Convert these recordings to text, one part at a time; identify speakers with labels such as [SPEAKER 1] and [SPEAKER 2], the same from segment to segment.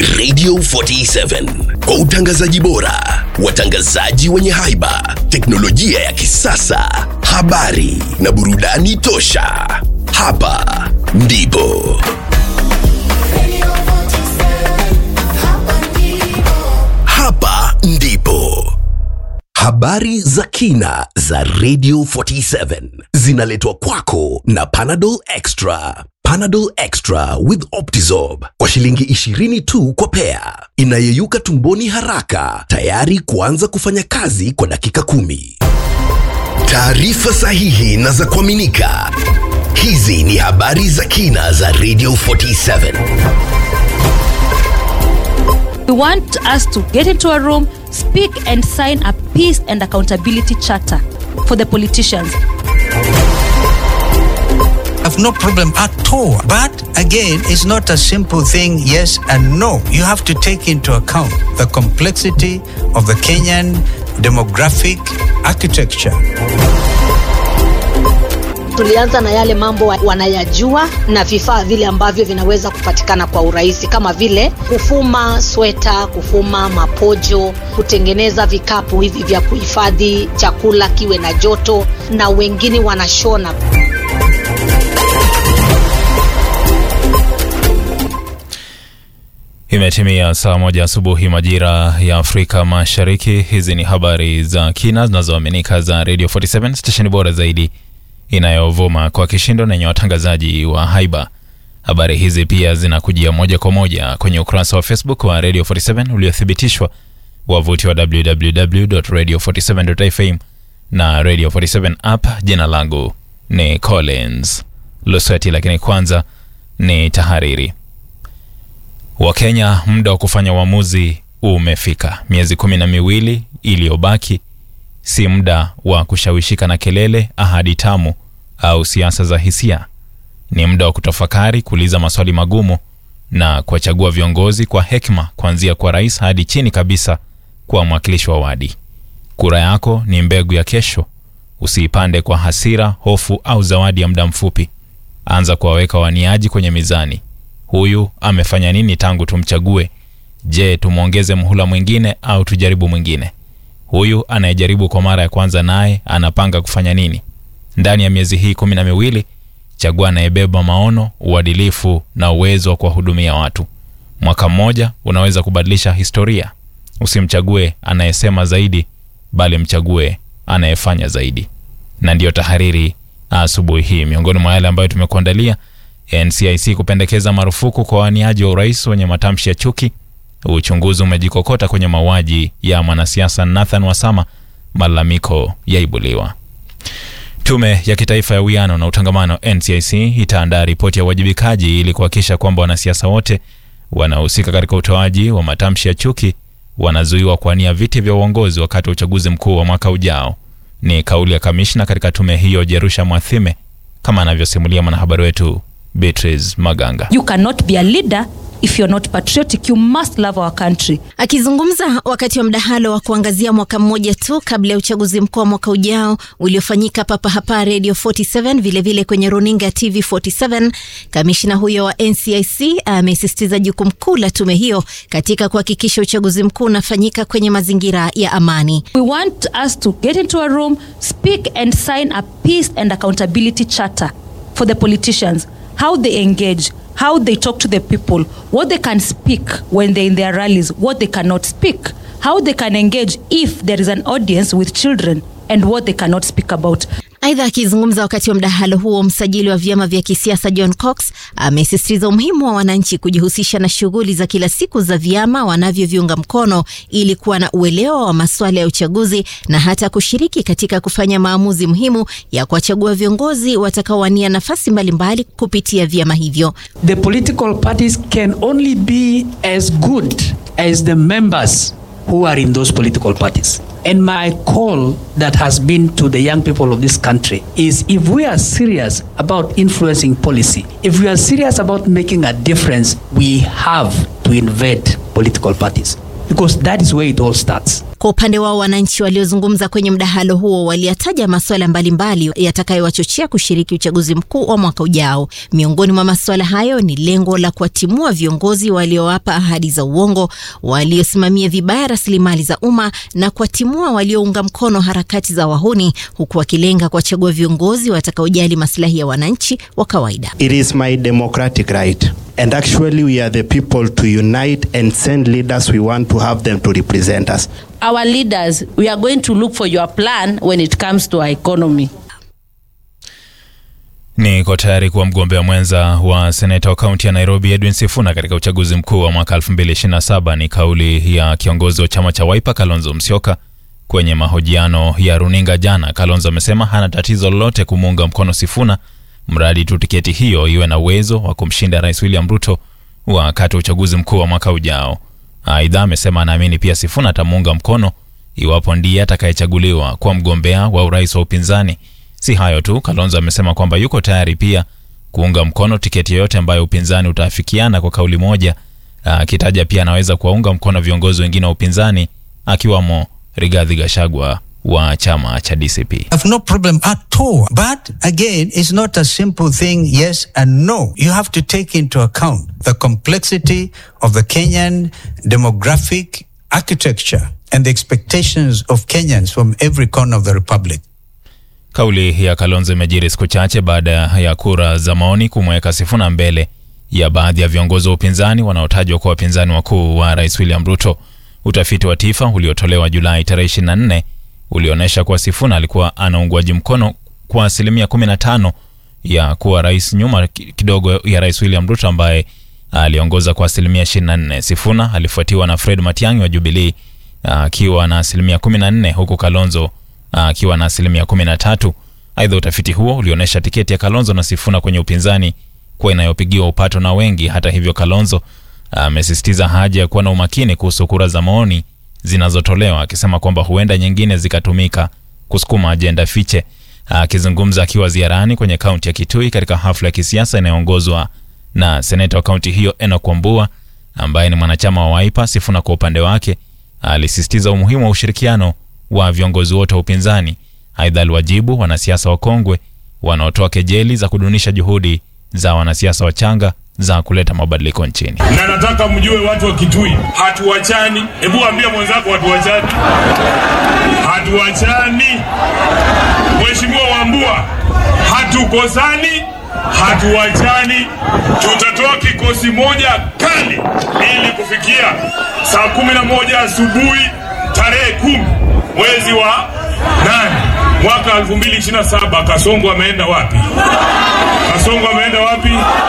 [SPEAKER 1] Radio 47 kwa utangazaji bora, watangazaji wenye haiba, teknolojia ya kisasa, habari na burudani tosha. Hapa ndipo hapa ndipo habari za kina za Radio 47 zinaletwa kwako na Panadol Extra. Panadol Extra with Optizorb kwa shilingi 20 tu kwa pea, inayeyuka tumboni haraka, tayari kuanza kufanya kazi kwa dakika kumi. Taarifa sahihi na za kuaminika. Hizi ni habari za kina za Radio 47.
[SPEAKER 2] We want us to get into a room, speak, and sign a peace and accountability charter for the politicians.
[SPEAKER 3] have no problem at all. But again, it's not a simple thing, yes and no. You have to take into account the complexity of the Kenyan demographic architecture.
[SPEAKER 4] Tulianza na yale mambo wa- wanayajua na vifaa vile ambavyo vinaweza kupatikana kwa urahisi kama vile kufuma sweta, kufuma mapojo, kutengeneza vikapu hivi vya kuhifadhi chakula kiwe na joto, na wengine wanashona.
[SPEAKER 5] Imetimia saa moja asubuhi majira ya Afrika Mashariki. Hizi ni habari za kina zinazoaminika za Radio 47 stesheni bora zaidi inayovuma kwa kishindo na yenye watangazaji wa haiba. Habari hizi pia zinakujia moja kwa moja kwenye ukurasa wa Facebook wa Radio 47 uliothibitishwa, wavuti wa www.radio47.fm na Radio 47 app. Jina langu ni Collins Lusweti, lakini kwanza ni tahariri. Wakenya, muda wa kufanya uamuzi umefika. Miezi kumi na miwili iliyobaki si muda wa kushawishika na kelele, ahadi tamu au siasa za hisia. Ni muda wa kutafakari, kuuliza maswali magumu na kuwachagua viongozi kwa hekima, kuanzia kwa rais hadi chini kabisa kwa mwakilishi wa wadi. Kura yako ni mbegu ya kesho. Usiipande kwa hasira, hofu au zawadi ya muda mfupi. Anza kuwaweka waniaji kwenye mizani. Huyu amefanya nini tangu tumchague? Je, tumwongeze mhula mwingine au tujaribu mwingine? Huyu anayejaribu kwa mara ya kwanza naye anapanga kufanya nini? Ndani ya miezi hii kumi na miwili, chagua anayebeba maono, uadilifu na uwezo wa kuwahudumia watu. Mwaka mmoja unaweza kubadilisha historia. Usimchague anayesema zaidi, bali mchague anayefanya zaidi. Na ndiyo tahariri asubuhi hii. Miongoni mwa yale ambayo tumekuandalia NCIC kupendekeza marufuku kwa waniaji wa urais wenye matamshi ya chuki. Uchunguzi umejikokota kwenye mauaji ya mwanasiasa Nathan Wasama, malalamiko yaibuliwa. Tume ya Kitaifa ya Uwiano na Utangamano NCIC itaandaa ripoti ya uwajibikaji ili kuhakikisha kwamba wanasiasa wote wanaohusika katika utoaji wa matamshi ya chuki wanazuiwa kuwania viti vya uongozi wakati wa uchaguzi mkuu wa mwaka ujao. Ni kauli ya kamishna katika tume hiyo Jerusha Mwathime, kama anavyosimulia mwanahabari wetu Beatrice Maganga.
[SPEAKER 2] You cannot be a leader if you're not patriotic. You must love our country.
[SPEAKER 6] Akizungumza wakati wa mdahalo wa kuangazia mwaka mmoja tu kabla ya uchaguzi mkuu wa mwaka ujao uliofanyika papa hapa Radio 47 vilevile vile kwenye runinga TV 47, kamishina huyo wa NCIC amesisitiza jukumu kuu la tume hiyo katika kuhakikisha uchaguzi mkuu unafanyika kwenye mazingira ya amani.
[SPEAKER 2] We want us to get into a room, speak, and sign a peace and accountability charter for the politicians. How they engage, how they talk to the people, what they can speak when they're in their rallies, what they cannot speak, how they can engage if there is an audience with children, and what they cannot speak about.
[SPEAKER 6] Aidha, akizungumza wakati wa mdahalo huo, msajili wa vyama vya kisiasa John Cox amesisitiza umuhimu wa wananchi kujihusisha na shughuli za kila siku za vyama wanavyoviunga mkono ili kuwa na uelewa wa masuala ya uchaguzi na hata kushiriki katika kufanya maamuzi muhimu ya kuwachagua viongozi watakaowania nafasi mbalimbali kupitia vyama hivyo.
[SPEAKER 7] the political parties can only be as good as the members who are in those political parties. And my call that has been to the young people of this country is if we are serious about influencing policy, if we are serious about making a difference, we have to invade political parties because that is where it all starts.
[SPEAKER 6] Kwa Kwa upande wao, wananchi waliozungumza kwenye mdahalo huo waliyataja masuala mbalimbali yatakayowachochea kushiriki uchaguzi mkuu wa mwaka ujao. Miongoni mwa masuala hayo ni lengo la kuwatimua viongozi waliowapa ahadi za uongo, waliosimamia vibaya rasilimali za umma na kuwatimua waliounga mkono harakati za wahuni, huku wakilenga kuwachagua viongozi watakaojali maslahi ya wananchi wa kawaida.
[SPEAKER 8] It is my democratic right. And actually, we are the people to unite and send leaders we want to have them to represent us.
[SPEAKER 9] Our leaders, we are going to look for your plan when it comes to our economy.
[SPEAKER 5] Niko tayari kuwa mgombea mwenza wa seneta wa kaunti ya Nairobi Edwin Sifuna katika uchaguzi mkuu wa mwaka 2027 ni kauli ya kiongozi wa chama cha Wiper Kalonzo Musyoka kwenye mahojiano ya runinga jana. Kalonzo amesema hana tatizo lolote kumuunga mkono Sifuna mradi tu tiketi hiyo iwe na uwezo wa kumshinda Rais William Ruto wakati wa uchaguzi mkuu wa mwaka ujao. Aidha, amesema anaamini pia Sifuna atamuunga mkono iwapo ndiye atakayechaguliwa kuwa mgombea wa urais wa upinzani. Si hayo tu, Kalonzo amesema kwamba yuko tayari pia kuunga mkono tiketi yoyote ambayo upinzani utaafikiana kwa kauli moja, akitaja pia anaweza kuwaunga mkono viongozi wengine wa upinzani akiwamo Rigathi Gachagua wa chama cha DCP.
[SPEAKER 3] I have no problem at all. But again, it's not a simple thing, yes and no. You have to take into account the complexity of the Kenyan demographic architecture and the expectations of Kenyans from every corner of the republic.
[SPEAKER 5] Kauli ya Kalonzo imejiri siku chache baada ya kura za maoni kumweka Sifuna mbele ya baadhi ya viongozi wa upinzani wanaotajwa kuwa wapinzani wakuu wa Rais William Ruto. Utafiti wa TIFA uliotolewa Julai tarehe 24 ulionyesha kuwa Sifuna alikuwa ana uungwaji mkono kwa asilimia 15 ya kuwa rais, nyuma kidogo ya Rais William Ruto ambaye aliongoza kwa asilimia 24. Sifuna alifuatiwa na Fred Matiang'i wa Jubilee akiwa na asilimia 14 huku Kalonzo akiwa na asilimia 13. Aidha, utafiti huo ulionyesha tiketi ya Kalonzo na Sifuna kwenye upinzani kuwa inayopigiwa upato na wengi. Hata hivyo, Kalonzo amesisitiza haja ya kuwa na umakini kuhusu kura za maoni zinazotolewa akisema kwamba huenda nyingine zikatumika kusukuma ajenda fiche. Akizungumza akiwa ziarani kwenye kaunti ya Kitui katika hafla ya kisiasa inayoongozwa na seneta wa kaunti hiyo Enock Wambua ambaye ni mwanachama wa Wiper, Sifuna kwa upande wake alisisitiza umuhimu wa ushirikiano wa viongozi wote wa upinzani. Aidha, aliwajibu wanasiasa wakongwe wanaotoa kejeli za kudunisha juhudi za wanasiasa wachanga za kuleta mabadiliko nchini.
[SPEAKER 10] na nataka mjue watu wa Kitui, hatuwachani. Hebu ambia mwenzako hatuwachani, hatuwachani. Mheshimiwa Wambua, hatukosani, hatuwachani. Tutatoa kikosi moja kali ili kufikia saa kumi na moja asubuhi tarehe kumi mwezi wa nane mwaka 2027. Kasongo ameenda wapi? Kasongo ameenda wapi?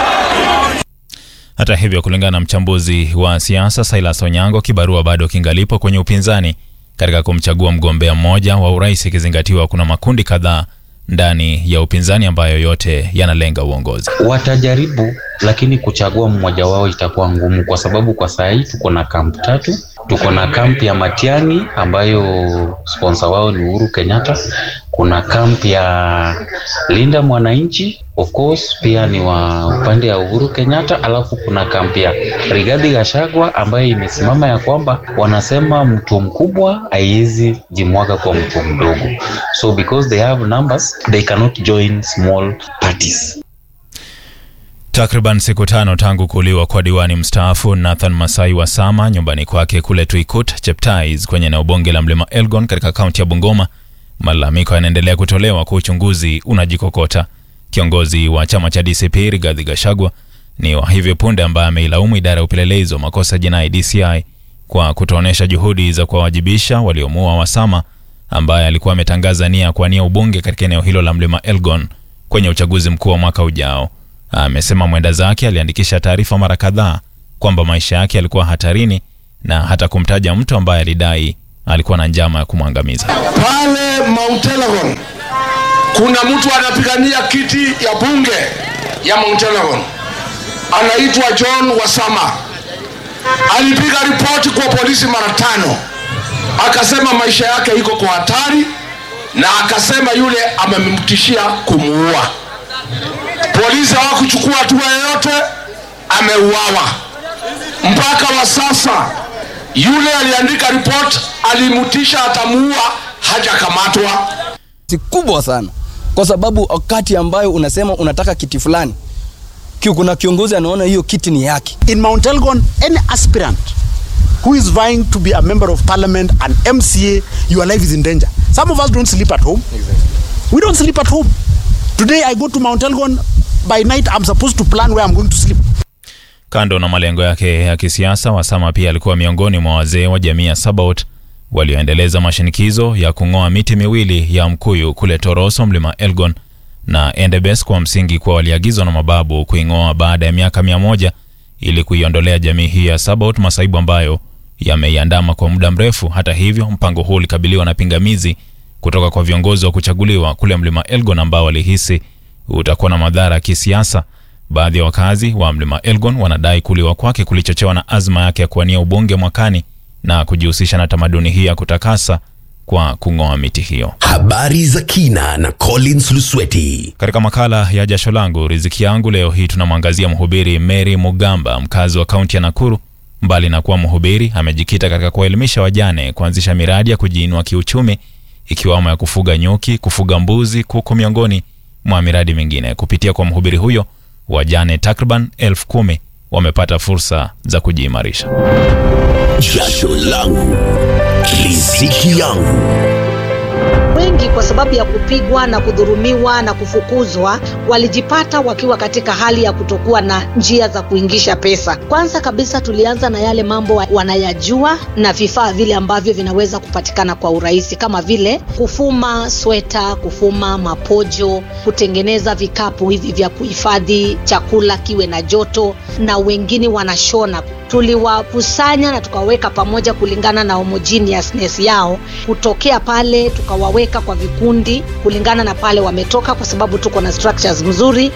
[SPEAKER 5] Hata hivyo, kulingana na mchambuzi wa siasa Silas Onyango, kibarua bado kingalipo kwenye upinzani katika kumchagua mgombea mmoja wa urais, ikizingatiwa kuna makundi kadhaa ndani ya upinzani ambayo yote yanalenga uongozi.
[SPEAKER 11] Watajaribu, lakini kuchagua mmoja wao itakuwa ngumu, kwa sababu kwa saa hii tuko na kampu tatu. Tuko na kampu ya Matiang'i ambayo sponsor wao ni Uhuru Kenyatta. Kuna kampu ya Linda Mwananchi, of course pia ni wa upande ya Uhuru Kenyatta, alafu kuna kampu ya Rigathi Gachagua ambayo imesimama ya kwamba wanasema mtu mkubwa haiwezi jimwaga kwa mtu mdogo, so because they have numbers they cannot join small parties.
[SPEAKER 5] Takriban siku tano tangu kuuliwa kwa diwani mstaafu Nathan Masai wa Sama nyumbani kwake kule Tuikut Cheptais kwenye eneo bunge la Mlima Elgon katika kaunti ya Bungoma, malalamiko yanaendelea kutolewa kwa uchunguzi unajikokota. Kiongozi wa chama cha DCP Rigathi Gachagua ni wa hivi punde ambaye ameilaumu idara ya upelelezi wa makosa jinai DCI kwa kutoonyesha juhudi za kuwawajibisha waliomuua Wasama ambaye alikuwa ametangaza nia kuwania ubunge katika eneo hilo la Mlima Elgon kwenye uchaguzi mkuu wa mwaka ujao. Amesema mwenda zake aliandikisha taarifa mara kadhaa kwamba maisha yake yalikuwa hatarini na hata kumtaja mtu ambaye alidai alikuwa na njama ya kumwangamiza.
[SPEAKER 12] Pale Mount Elgon kuna mtu anapigania kiti ya bunge ya Mount Elgon, anaitwa John Wasama. Alipiga ripoti kwa polisi mara tano, akasema maisha yake iko kwa hatari, na akasema yule amemtishia kumuua. Polisi hawakuchukua hatua yoyote, ameuawa. Mpaka wa sasa Yule aliandika report alimutisha atamuua, hajakamatwa.
[SPEAKER 13] si kubwa sana, kwa sababu wakati ambayo unasema unataka kiti fulani, ki- kuna kiongozi anaona hiyo kiti ni yake.
[SPEAKER 14] In Mount Elgon, any aspirant who is vying to be a member of parliament, an MCA, your life is in danger. Some of us don't sleep at home. We don't sleep at home. Today I go to Mount Elgon. By night I'm supposed to plan where I'm going to sleep.
[SPEAKER 5] Kando na malengo yake ya kisiasa, Wasama pia alikuwa miongoni mwa wazee wa jamii ya Sabaot walioendeleza mashinikizo ya kung'oa miti miwili ya mkuyu kule Toroso, mlima Elgon na Endebess kwa msingi kuwa waliagizwa na mababu kuing'oa baada ya miaka mia moja ili kuiondolea jamii hii ya Sabaot masaibu ambayo yameiandama kwa muda mrefu. Hata hivyo, mpango huu ulikabiliwa na pingamizi kutoka kwa viongozi wa kuchaguliwa kule mlima Elgon ambao walihisi utakuwa na madhara ya kisiasa. Baadhi ya wakazi wa mlima Elgon wanadai kuliwa kwake kulichochewa na azma yake ya kuwania ubunge mwakani na kujihusisha na tamaduni hii ya kutakasa kwa kung'oa miti hiyo.
[SPEAKER 1] Habari za kina na Collins Lusweti.
[SPEAKER 5] Katika makala ya jasho langu riziki yangu leo hii tunamwangazia mhubiri Mary Mugamba, mkazi wa kaunti ya Nakuru. Mbali na kuwa mhubiri, amejikita katika kuwaelimisha wajane kuanzisha miradi ya kujiinua kiuchumi, ikiwamo ya kufuga nyuki, kufuga mbuzi, kuku, miongoni mwa miradi mingine. Kupitia kwa mhubiri huyo, wajane takriban elfu kumi wamepata fursa za kujiimarisha.
[SPEAKER 1] Jasho langu riziki yangu.
[SPEAKER 4] wengi kwa sababu ya kupigwa na kudhurumiwa na kufukuzwa walijipata wakiwa katika hali ya kutokuwa na njia za kuingisha pesa kwanza kabisa tulianza na yale mambo wa- wanayajua na vifaa vile ambavyo vinaweza kupatikana kwa urahisi kama vile kufuma sweta kufuma mapojo kutengeneza vikapu hivi vya kuhifadhi chakula kiwe na joto na wengine wanashona tuliwakusanya na tukawaweka pamoja kulingana na homogeneousness yao kutokea pale tukawaweka kwa vikundi kulingana na pale wametoka kwa sababu tuko na structures mzuri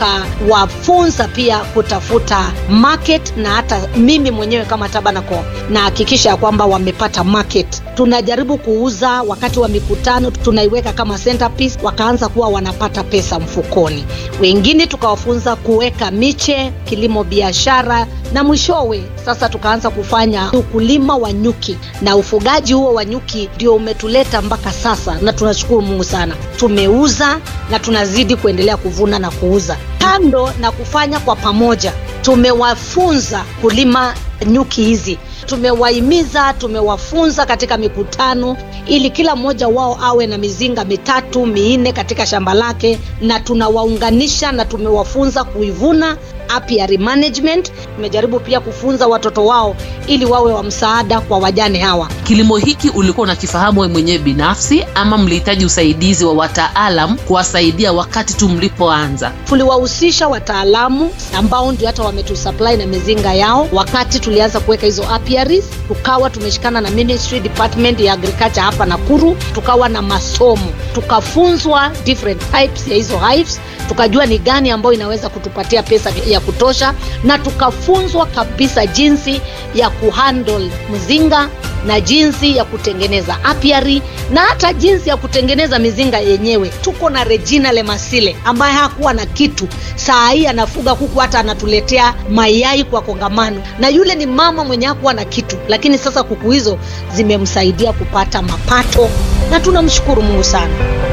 [SPEAKER 4] tukawafunza pia kutafuta market na hata mimi mwenyewe kama tabanako nahakikisha ya kwamba wamepata market tunajaribu kuuza wakati wa mikutano tunaiweka kama centerpiece wakaanza kuwa wanapata pesa mfukoni wengine tukawafunza kuweka miche kilimo biashara na mwishowe sasa tukaanza kufanya ukulima wa nyuki na ufugaji huo wa nyuki ndio umetuleta mpaka sasa na tunashukuru mungu sana tumeuza na tunazidi kuendelea kuvuna na kuuza kando na kufanya kwa pamoja tumewafunza kulima nyuki hizi tumewahimiza tumewafunza katika mikutano ili kila mmoja wao awe na mizinga mitatu minne katika shamba lake na tunawaunganisha na tumewafunza kuivuna apiary management tumejaribu pia kufunza watoto wao ili wawe wa msaada kwa wajane hawa
[SPEAKER 9] kilimo hiki ulikuwa unakifahamu wewe mwenyewe binafsi ama mlihitaji usaidizi wa wataalam kuwasaidia wakati tu mlipoanza
[SPEAKER 4] tuliwahusisha wataalamu ambao ndio hata wametusupply na mizinga yao wakati tulianza kuweka hizo apiaries tukawa tumeshikana na ministry department ya agriculture hapa nakuru tukawa na masomo tukafunzwa different types ya hizo hives tukajua ni gani ambayo inaweza kutupatia pesa ya kutosha na tukafunzwa kabisa jinsi ya kuhandle mzinga na jinsi ya kutengeneza apiary na hata jinsi ya kutengeneza mizinga yenyewe tuko na regina lemasile ambaye hakuwa na kitu saa hii anafuga kuku hata anatuletea mayai kwa kongamano na yule ni mama mwenye hakuwa na kitu lakini sasa kuku hizo zimemsaidia kupata mapato na tunamshukuru mungu sana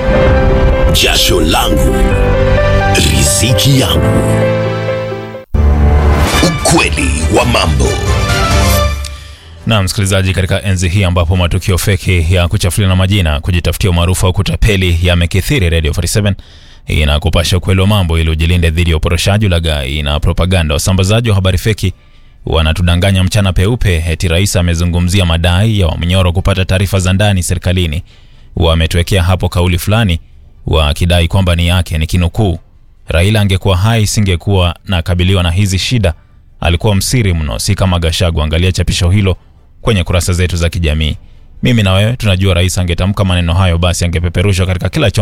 [SPEAKER 1] Jasho langu riziki yangu. Ukweli wa mambo.
[SPEAKER 5] Na msikilizaji, katika enzi hii ambapo matukio feki ya kuchafuliana majina, kujitafutia umaarufu au kutapeli yamekithiri, Radio 47 inakupasha ukweli wa mambo ili ujilinde dhidi ya uporoshaji, ulaghai na propaganda. Wasambazaji wa habari feki wanatudanganya mchana peupe eti rais amezungumzia madai ya Wamnyoro kupata taarifa za ndani serikalini. Wametuwekea hapo kauli fulani wakidai kwamba ni yake, ni kinukuu, Raila angekuwa hai singekuwa nakabiliwa na hizi shida. Alikuwa msiri mno, si kama Gashagu. Angalia chapisho hilo kwenye kurasa zetu za kijamii. Mimi na wewe tunajua rais angetamka maneno hayo, basi angepeperushwa katika kila chombo